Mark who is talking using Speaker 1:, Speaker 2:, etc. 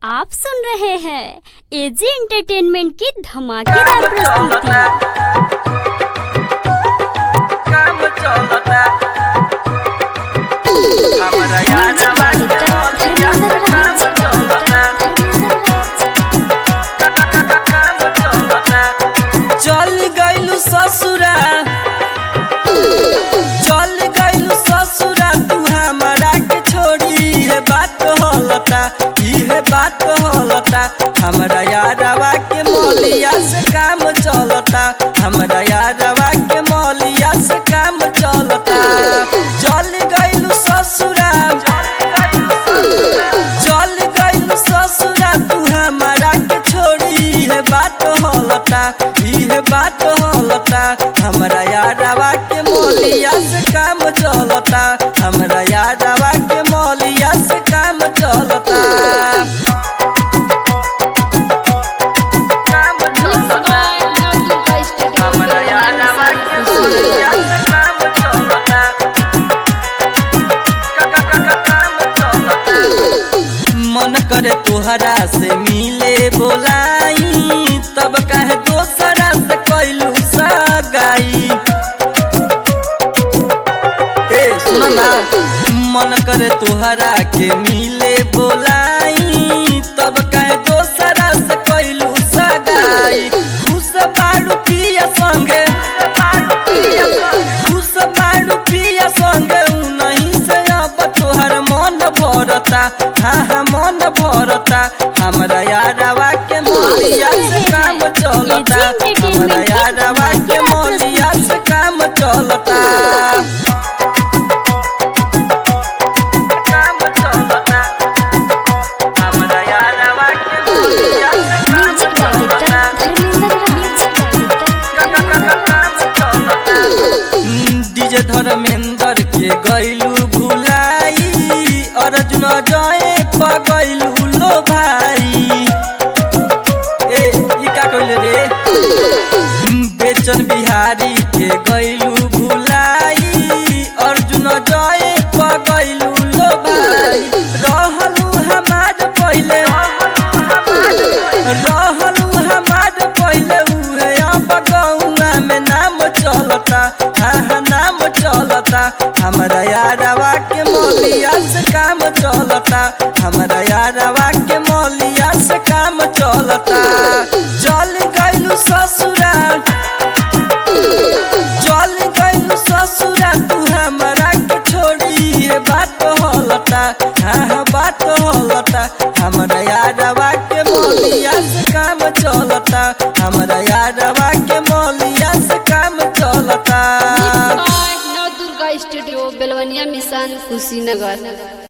Speaker 1: आप सुन रहे हैं एजी एंटरटेनमेंट की धमाकेदार प्रस्तुति
Speaker 2: काम चलता हमरा यादवा के मोलिया से काम चलता काम चलता चल गइलू ससुरा चल गइलू ससुरा तू हमरा के छोड़ी है बात होलता इहे बात होलता हमरा यादवा के मोलिया से काम चलता हमरा यादवा के मोलिया से काम चलता चल गइलू ससुरा चल गइलू ससुरा तू हमरा के छोड़ी है बात होलता इहे बात होलता हमरा यादवा के मोलिया से काम चलता हमरा यादवा के मोलिया से काम चलता काम चलता हमरा यादवा के मोलिया से काम चलता काम चलता मन करे तोहरा से मिले बोलाई तब कहे दोसरा से कैलू सगाई ए सुन ना मन करे तोहरा के मिले बोलाई तब कहे दोसरा से कैलू सगाई खुश बाड़ू पिया संगे खुश बाड़ू पिया संगे उ नहीं से अब तोहर मन भरता हाँ हाँ मन भरता हमरा यादवा के मोलिया से काम चलता हमरा यादवा के मोलिया से काम चलता काम चलता हमरा यादवा के मोलिया से काम चलता डीजे धर्मेंद्र के गैलू भुलाई अर्जुन जय पगैलू लो भाई ए ई का कहले रे बेचन बिहारी के गैलू भुलाई अर्जुन जय पगैलू लो भाई रहलू हमार पहिले रहलू हमार पहिले उहे अब गौना में नाम चलता हाँ हाँ नाम चलता हमरा यादवा के मोलिया से काम चलता हमरा यादवा के मोलिया से काम चलता चल गइलू ससुरा चल गइलू ससुरा तू हमरा के छोड़ी है बात होलता हाँ हाँ बात होलता हमरा यादवा के मोलिया से काम चलता हमरा यादवा के मोलिया से काम चलता
Speaker 3: नव दुर्गा स्टूडियो बेलवनिया मिशन कुशीनगर